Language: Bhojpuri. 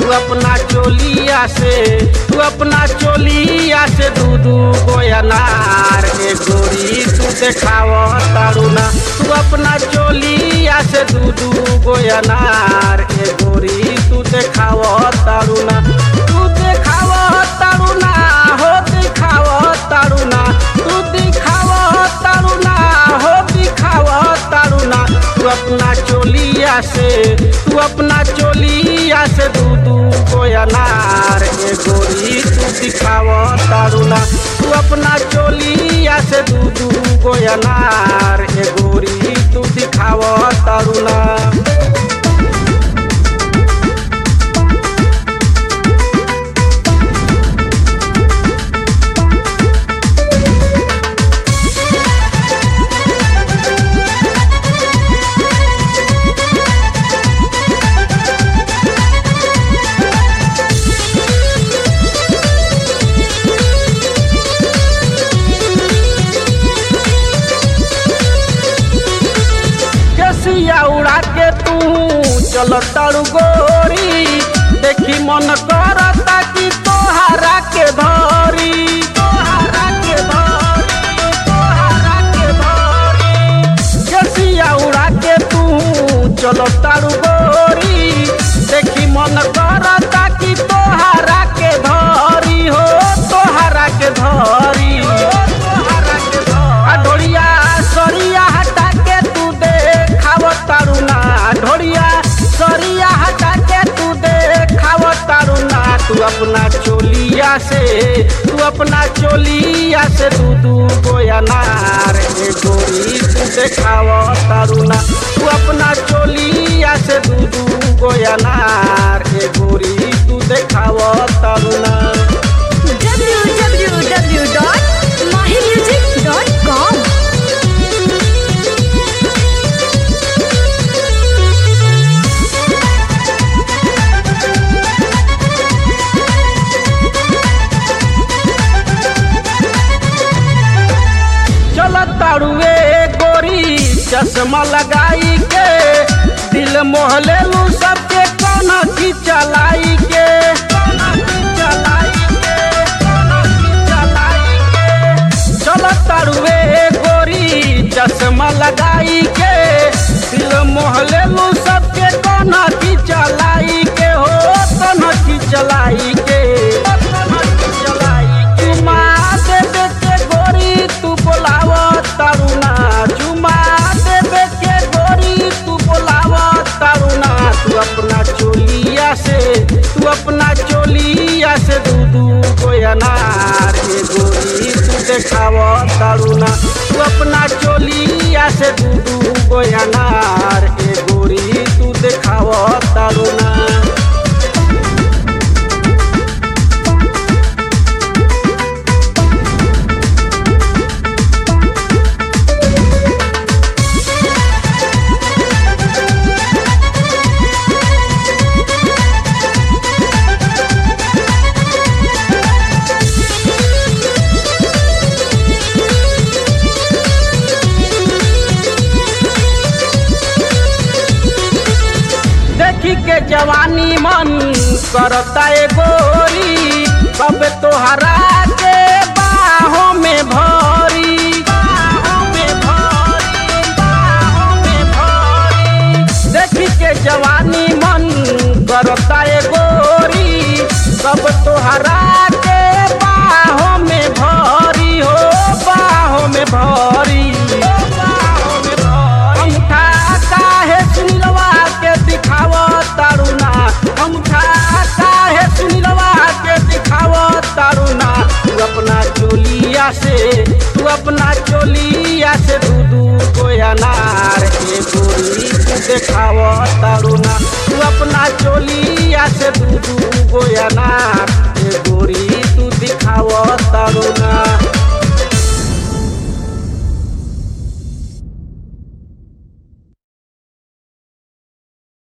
तू अपना चोलिया से तू अपना चोलिया से दू दू गो अनार ए गोरी तू देखाव तारुना तू अपना चोलिया से दू दू गो अनार ए गोरी तू देखाव तारुना तू देखाव तारुना हो दिखाव तारुना तू दिखाव तारुना हो दिखाव तारुना तू अपना चोलिया से तू अपना चोलिया से दू दू को अनार ए गोरी तू दिखाव तारुना तू अपना चोलिया से दू दू को अनार ए गोरी तू दिखाव तारुना केसिया उड़ा के तू चल तारू गोरी देखी मन करता कि तोहारा के धरी तोहारा के धरी तोहारा के धरी केसिया उड़ा के तू चल तारू गोरी देखी मन करता कि तोहारा के धरी हो तोहारा के धरी तोहारा के धरी आ ढोलिया सरिया हटा के तू देखाव तारुना ढोलिया सरिया हटा के तू देखाव तारुना तू अपना चोलिया से तू अपना चोलिया से दू दू गो अनार ए गोरी तू देखाव तारुना तू अपना चोलिया से दू दू गो अनार ए गोरी तू देखाव तारुना www.mahimusic.com चल तारुए गोरी चश्मा लगाई के दिल मोहले लू सबके कोना की चलाई के कोना की चलाई के, कोना की चलाई के। चल तारुए गोरी चश्मा लगाई के दिल मोहले लू सबके कोना की चलाई के हो कोना की चलाई के कोना की चलाई के। चुमा देवे के गोरी तू बोलाव तारुना चुमा देवे के गोरी तू बोलाव तारुना तू अपना चोलिया से तू अपना चोलिया से दू दू गो अनार ए गोरी तू देखाव तारुना तू अपना चोलिया से दू दू गो अनार ए गोरी तू देखाव तारुना देखी के जवानी मन करता ए गोरी कब तोहरा के बाहों में भरी बाहों में भरी बाहों में भरी देखी के जवानी मन करता ए गोरी कब तोहरा के बाहों में भरी हो बाहों में भरी बाहों में भरी अंगूठा काहे सुनिलवा के दिखाव तारुना अंगूठा काहे सुनिलवा के दिखाव तारुना तू अपना चोलिया से तू अपना चोलिया से दू दू गो अनार ए गोरी तू देखाव तारुना तू अपना चोलिया से दू दू गो अनार ए गोरी तू दिखाव तारुना